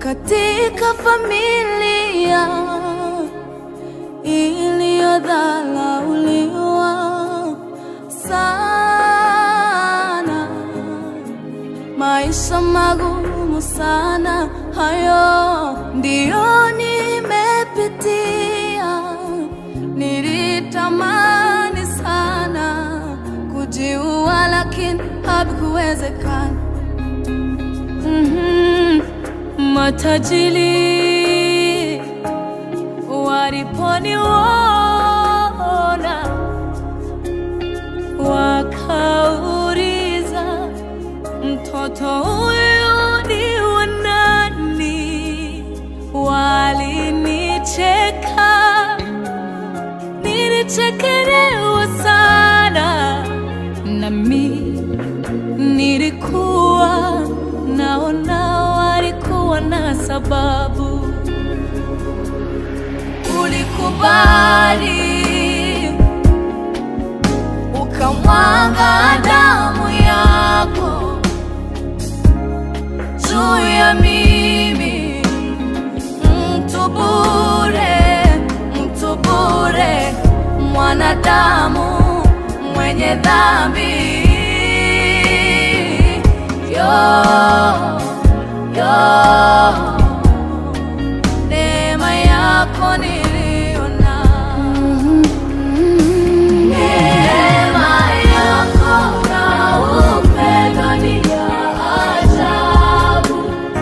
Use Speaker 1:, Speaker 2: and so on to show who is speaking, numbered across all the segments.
Speaker 1: katika familia iliyodhalauliwa sana, maisha magumu sana, hayo ndiyo nimepitia. Nilitamani sana kujiua, lakini havikuwezekana. Mhm. Matajiri waliponiona wakauliza, mtoto huyu ni wa nani? Walinicheka, nilichekelewa sana nami nilikuwa naona walikuwa na sababu. Ulikubali ukamwaga damu yako juu ya mimi, mtu bure, mtu bure, mwanadamu mwenye dhambi yo, yo, neema yako niliona, neema yako na upendo ni ya ajabu.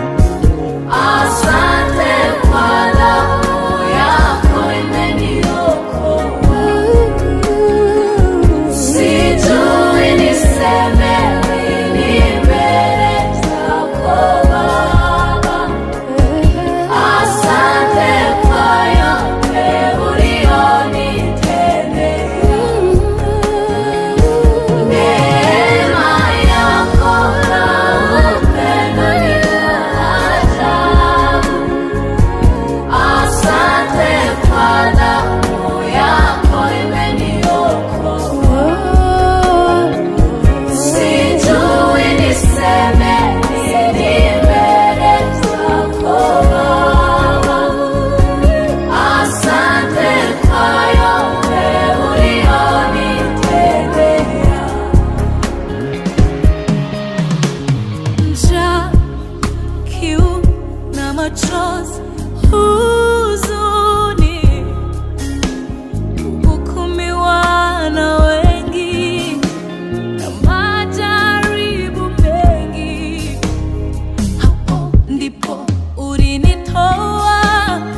Speaker 1: Asante kwa damu yako imeniokoa. Sijui niseme nini mbele zako Baba. Asante kwa yote ulionitendea. Neema yako na upendo ni wa ajabu. Asante kwa damu yako imeniokoa. Sijui niseme nini mbele zako Baba. Asante kwa yote ulionitendea. Njaa, kiu na machozi, huzuni, kuhukumiwa na wengi na majaribu mengi. Hapo ndipo ulinitoa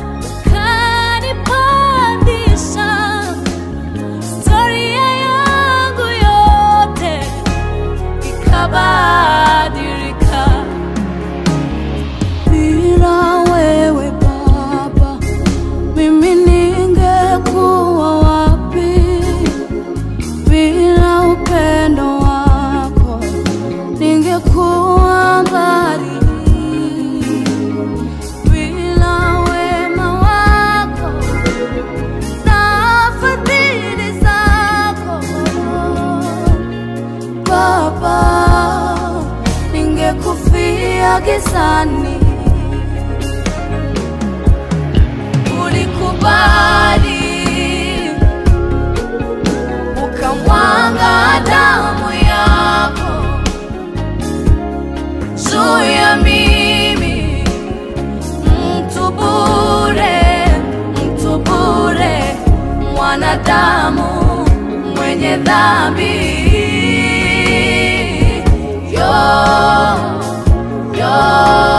Speaker 1: ukanipandisha. Historia yangu yote ikabadilika. Bila wewe Baba, mimi ningekuwa wapi? Bila upendo wako ningekuwa mbali. Bila wema wako na fadhili zako Baba, ningekufia gizani. Ulikubali ukamwaga damu yako juu ya mimi, mtu bure, mtu bure, mwanadamu mwenye dhambi yo, yo.